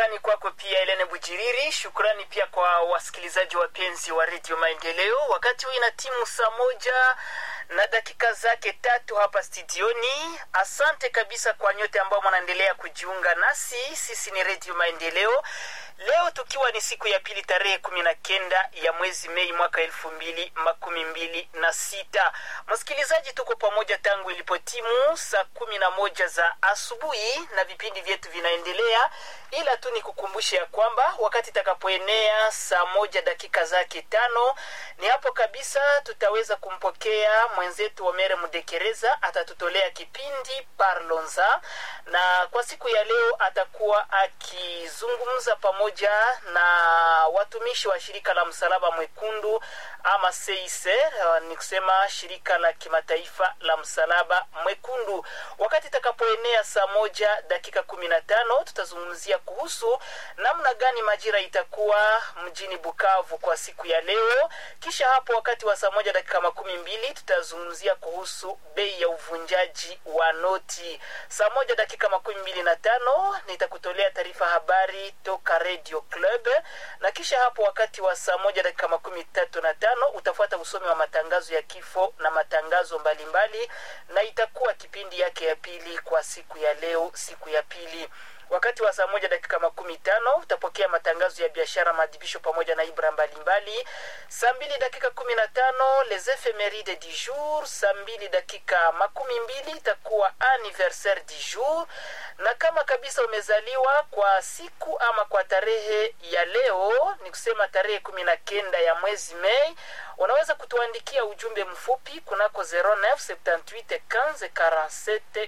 Shukrani kwako pia Elene Bujiriri. Shukrani pia kwa wasikilizaji wapenzi wa redio Maendeleo. Wakati huu ina timu saa moja na dakika zake tatu hapa studioni. Asante kabisa kwa nyote ambao mnaendelea kujiunga nasi. Sisi ni redio Maendeleo, leo tukiwa ni siku ya pili tarehe kumi na kenda ya mwezi Mei mwaka elfu mbili makumi mbili na sita. Msikilizaji, tuko pamoja tangu ilipotimu saa kumi na moja za asubuhi na vipindi vyetu vinaendelea, ila tu ni kukumbusha ya kwamba wakati itakapoenea saa moja dakika zake tano ni hapo kabisa tutaweza kumpokea mwenzetu Omere Mudekereza, atatutolea kipindi Parlonza, na kwa siku ya leo atakuwa akizungumza pamoja na watumishi wa shirika la Msalaba Mwekundu ama CICR, ni kusema shirika la kimataifa la Msalaba Mwekundu. Wakati itakapoenea saa moja dakika kumi na tano tutazungumzia kuhusu namna gani majira itakuwa mjini Bukavu kwa siku ya leo. Kisha hapo wakati wa saa moja dakika makumi mbili tutazungumzia kuhusu bei ya uvunjaji wa noti. Saa moja dakika makumi mbili na tano nitakutolea taarifa habari toka Radio Club, na kisha hapo wakati wa saa moja dakika makumi tatu na tano utafuata usomi wa matangazo ya kifo na matangazo mbalimbali mbali, na itakuwa kipindi yake ya pili kwa siku ya leo, siku ya pili wakati wa saa moja dakika makumi tano utapokea matangazo ya biashara, maadhibisho pamoja na ibra mbalimbali. Saa mbili dakika kumi na tano les ephemeride du jour. Saa mbili dakika makumi mbili itakuwa anniversaire du jour, na kama kabisa umezaliwa kwa siku ama kwa tarehe ya leo, ni kusema tarehe kumi na kenda ya mwezi Mei, unaweza kutuandikia ujumbe mfupi kunako 0978 15 47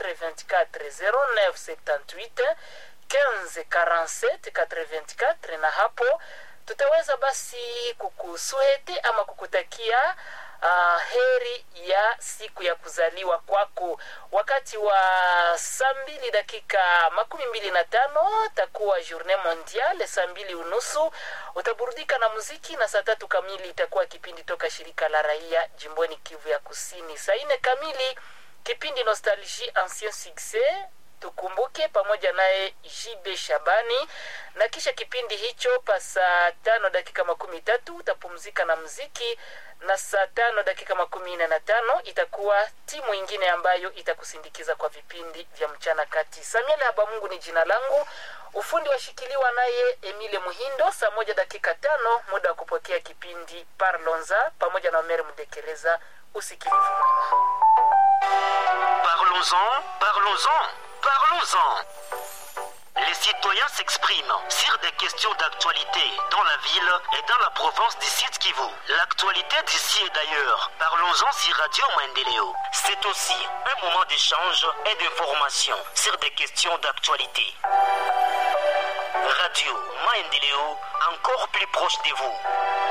424 0978 15 47 84 na hapo tutaweza basi kukusuhete ama kukutakia uh, heri ya siku ya kuzaliwa kwako. Wakati wa saa mbili dakika makumi mbili na tano takuwa journée mondiale, saa mbili unusu utaburudika na muziki, na saa tatu kamili itakuwa kipindi toka shirika la raia jimboni Kivu ya Kusini. Saa nne kamili kipindi Nostalgie Ancien Succès tukumbuke pamoja naye JB Shabani, na kisha kipindi hicho pa saa tano dakika makumi tatu utapumzika na mziki, na saa tano dakika makumi nne na tano itakuwa timu ingine ambayo itakusindikiza kwa vipindi vya mchana kati. Samuel Habamungu ni jina langu, ufundi washikiliwa naye Emile Muhindo. Saa moja dakika tano muda wa kupokea kipindi Parlonza pamoja na Omer Mudekereza. Usikilivu mwema. Parlons-en, parlons-en, parlons-en. Les citoyens s'expriment sur des questions d'actualité dans la ville et dans la province du Sud Kivu. L'actualité d'ici et d'ailleurs, parlons-en sur Radio Mandeleo. C'est aussi un moment d'échange et d'information sur des questions d'actualité. Radio Maendeleo, encore plus proche de vous.